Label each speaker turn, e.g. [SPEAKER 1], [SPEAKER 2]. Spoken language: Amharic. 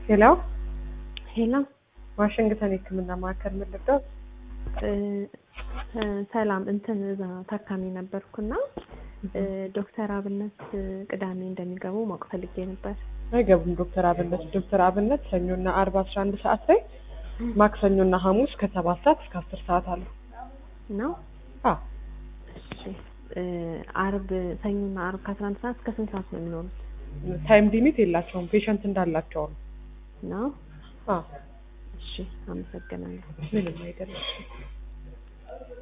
[SPEAKER 1] ሄሎ
[SPEAKER 2] ሄሎ
[SPEAKER 1] ዋሽንግተን የህክምና ማዕከል ምን ልርዳው?
[SPEAKER 2] እ እ ሰላም እንትን እዛ ታካሚ ነበርኩና እ ዶክተር አብነት ቅዳሜ እንደሚገቡ ማወቅ ፈልጌ ነበር።
[SPEAKER 1] አይገቡም ዶክተር አብነት ዶክተር አብነት ሰኞና አርብ አስራ አንድ ሰዓት ላይ ማክሰኞና ሐሙስ ከሰባት ሰዓት እስከ አስር ሰዓት አሉ።
[SPEAKER 2] ነው
[SPEAKER 1] አዎ
[SPEAKER 2] እሺ እ አርብ ሰኞና አርብ ከአስራ አንድ ሰዓት እስከ ስንት ሰዓት ነው የሚኖሩት?
[SPEAKER 1] ታይም ሊሚት የላቸውም ፔሸንት እንዳላቸው ነው።
[SPEAKER 2] ነው
[SPEAKER 1] አዎ
[SPEAKER 2] እሺ አመሰግናለሁ።
[SPEAKER 1] ምንም አይደለም።